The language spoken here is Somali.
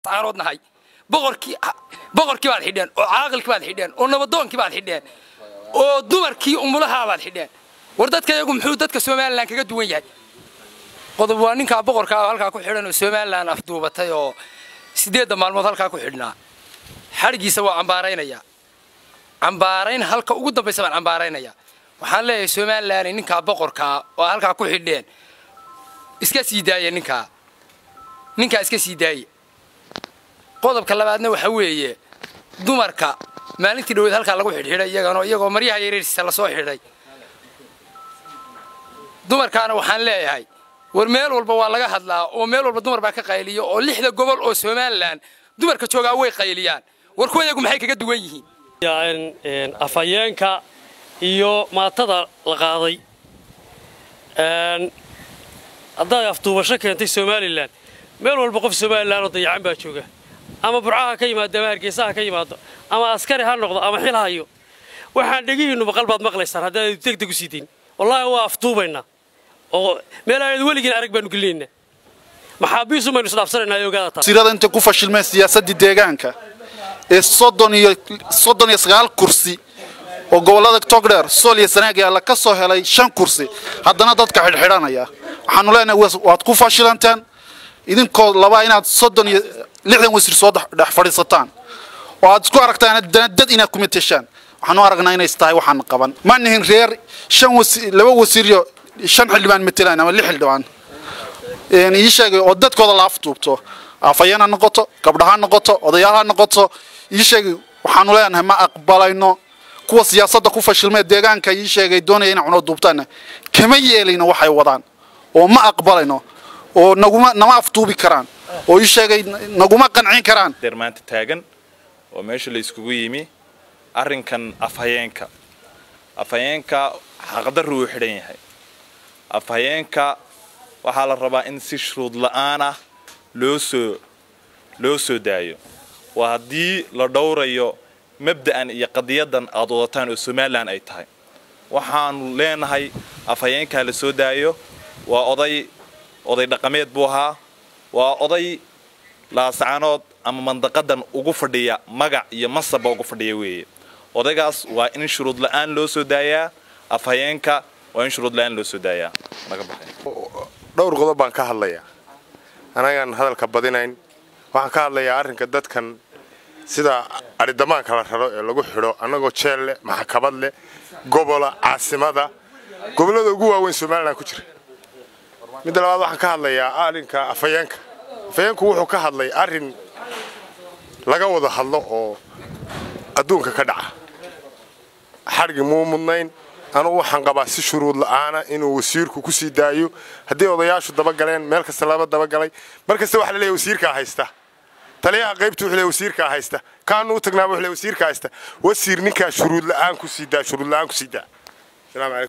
laascaanood nahay boqorkii boqorkii baad xidheen oo caaqilkii baad xidheen oo nabadoonkii baad xidheen oo dumarkii umulahaa baad xidheen war dadka iyagu muxuu dadka somalilan kaga duwan yahay qodob waa ninkaa boqorkaa halkaa ku xidhan oo somalilan afduubatay oo siddeedda maalmood halkaa ku xidhnaa xadhiggiisa waa cambaaraynayaa cambaarayn halka ugu dambaysa baan cambaaraynayaa waxaan leeyahay somalilan ninkaa boqorkaa oo halkaa ku xidheen iska sii daaya ninkaa ninkaa iska sii daaye qodobka labaadna waxa weeye dumarka maalintii dhaweed halkaa lagu xidhxidhay iyagano iyagoo maryaha yareersiisa lasoo xidhay dumarkaana waxaan leeyahay war meel walba waa laga hadlaa oo meel walba dumar baa ka qayliyo oo lixda gobol oo somalilan dumarka joogaa way qayliyaan war kuwa iyagu maxay kaga duwan yihiin afhayeenka iyo maatada la qaaday haddaad afduubasho keentay somalilan meel walba qof somalilan oo dayacan baa jooga ama burcaha ka yimaado ama hargeysaha ka yimaado ama askari ha noqdo ama xil hayo waxaan dhegihiinnu maqal baad maqlaysaan haddaad degdeg u sii dayn wallaahi waa afduubaynaa oo meel aanad weligiin arag baanu gelinaynaa maxaabiisu maynu isdhaafsanaynaa ogaada taa wasiirada intay ku fashilmeen siyaasaddii deegaanka ee soddon iyo soddon iyo sagaal kursi oo gobollada togdheer sool iyo sanaag yaalla ka soo helay shan kursi haddana dadka xidhxidhanaya waxaanu leenahay waad ku fashilanteen idinkoo labaa inaad soddon iyo lixdan wasiir soo dhex fadhiisataan oo aad isku aragtaan haddana dad inaad ku mateshaan waxaanu aragnaa inays tahay waxaan qaban ma nihin reer shan wasiir laba wasiiriyo shan xildhibaan matelaan ama lix xildhibaan ii sheegay oo dadkooda la afduubto afhayeen ha noqoto gabdha ha noqoto odayaal ha noqoto ii sheegay waxaanu leenahay ma aqbalayno kuwa siyaasadda ku fashilmee deegaanka ii sheegay doonaya inay cuno duubtaanna kama yeelayno waxay wadaan oo ma aqbalayno oo naguma nama afduubi karaan oo ii sheegay naguma qancin karaan deer maanta taagan oo meesha la iskugu yimi arrinkan afhayeenka afhayeenka xaqdarru uu xidhan yahay afhayeenka waxaa la rabaa in si shuruud la'aan ah loo soo loo soo daayo waa haddii la dhowrayo mabda'an iyo qadiyadan aad wadataan oo somalilan ay tahay waxaanu leenahay afhayeenkaa la soo daayo waa oday oday dhaqameed buu ahaa waa oday laascaanood ama mandaqadan ugu fadhiya magac iyo masabba ugu fadhiya weeye odaygaas waa in shuruud la'aan loo soo daayaa afhayeenka waa in shuruud la'aan loo soo daayaa naga baxay dhowr qodob baan ka hadlayaa anagaan hadalka badinayn waxaan ka hadlayaa arrinka dadkan sida aridamaanka la raro ee lagu xidho annagoo jeel leh maxkamad leh gobola caasimada gobollada ugu waaweyn somalilan ku jira midda labaad waxaan ka hadlayaa arrinka afhayeenka afhayeenku wuxuu ka hadlay arrin laga wada hadlo oo adduunka ka dhaca xadhgi muu mudnayn anugu waxaan qabaa si shuruud la'aana inuu wasiirku ku sii daayo haddii odayaashu dabagaleen meel kasta laba dabagalay mar kasta waxa la leeyahay wasiirkaa haysta taliyaha qaybtu wuxuu leeyahay wasiirkaa haysta kaanu u tagnaaba wuxuu leeyahay wasiirkaa haysta wasiir ninkaa shuruud la'aan ku sii daa shuruud la'aan ku sii daa